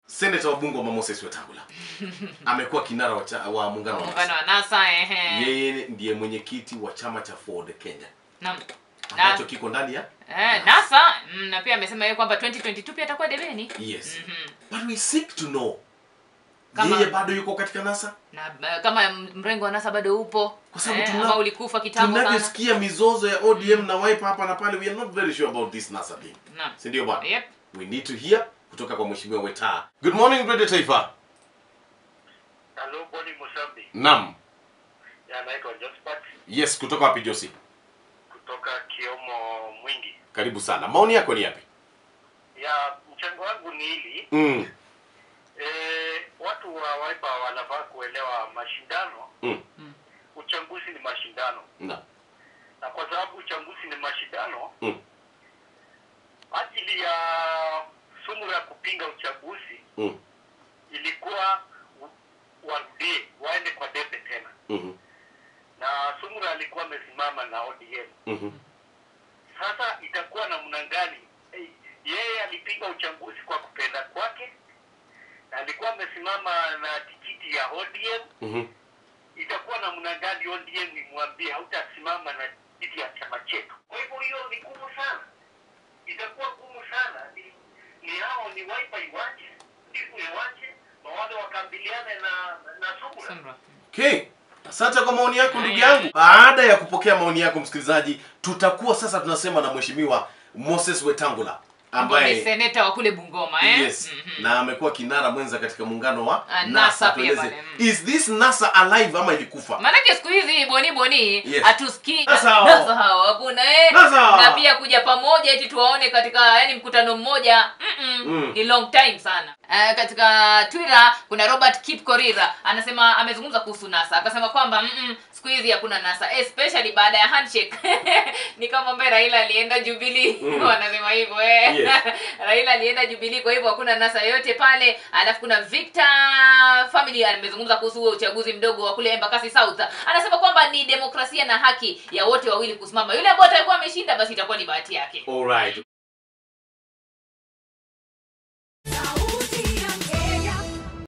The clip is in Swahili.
seneta wa Bungoma Moses Wetangula amekuwa kinara wa, cha, wa muungano wa muungano NASA. wa NASA ehe. Yeye ndiye mwenyekiti wa chama cha Ford Kenya Naam. ambacho Na- kiko ndani ya Eh, NASA mm, na pia amesema yeye kwamba 2022 pia atakuwa debeni. yes. Mhm. But we seek to know Kama- yeye bado yuko katika NASA Na eh, kama mrengo wa NASA bado upo Kwa sababu tuna- ama ulikufa kitambo sana. tunavyosikia mizozo ya ODM na Wiper hapa na pale, we are not very sure about this NASA thing, Naam. si ndio bwana? Yep. We need to hear kutoka kwa mheshimiwa Wetaa. Good morning Radio Taifa. Hello, Boni Musambi. Naam. Ya, naitwa Josephat Yes, kutoka wapi Josi? kutoka Kiomo Mwingi. Karibu sana. Maoni yako ni yapi? Ya, mchango wangu ni hili Mm. e, watu wa Wiper wanafaa kuelewa mashindano. Mm. Uchaguzi ni mashindano, Naam. na kwa sababu uchaguzi ni mashindano, Mm. ajili ya sumu ya kupinga uchaguzi Mm. ilikuwa u- warudie waende kwa debe tena, Mhm. na Sumura alikuwa amesimama na ODM. Mhm. Sasa itakuwa namna gani? Eh, Yeye alipiga uchaguzi kwa kupenda kwake, na alikuwa amesimama na tikiti ya ODM. Mhm. Itakuwa namna gani ODM imwambie hautasimama na tikiti ya chama chetu? Kwa hivyo hiyo ni ngumu sana, itakuwa ngumu sana. Ni, ni hao ni Wiper iwache, ndipo iwache mawale wakambiliane na na Sumura. Sumra. Okay. Asante kwa maoni yako ndugu Haya. yangu. Baada ya kupokea maoni yako msikilizaji, tutakuwa sasa tunasema na mheshimiwa Moses Wetangula Ambaye ni ambaye seneta wa kule Bungoma eh? yes, Mhm. na amekuwa kinara mwenza katika muungano wa Ah, NASA. NASA pia Tueleze, pale, mm. is this NASA alive ama ilikufa? Maanake siku hizi boni boni Yes. hatusikii NASA hao. NASA hao hakuna eh. NASA. na pia kuja pamoja eti tuwaone katika yani mkutano mmoja mm-mm, Mm. ni long time sana Uh, katika Twitter kuna Robert Kipkorira anasema amezungumza kuhusu NASA akasema kwamba mm-mm, siku hizi hakuna NASA especially baada ya handshake ni kama ambaye Raila alienda Jubilee Mm. wanasema hivyo eh. Yes. Raila alienda Jubilee kwa hivyo hakuna NASA yoyote pale alafu kuna Victor family amezungumza kuhusu huo uchaguzi mdogo wa kule Embakasi South anasema kwamba ni demokrasia na haki ya wote wawili kusimama yule ambaye atakuwa ameshinda basi itakuwa ni bahati yake All right.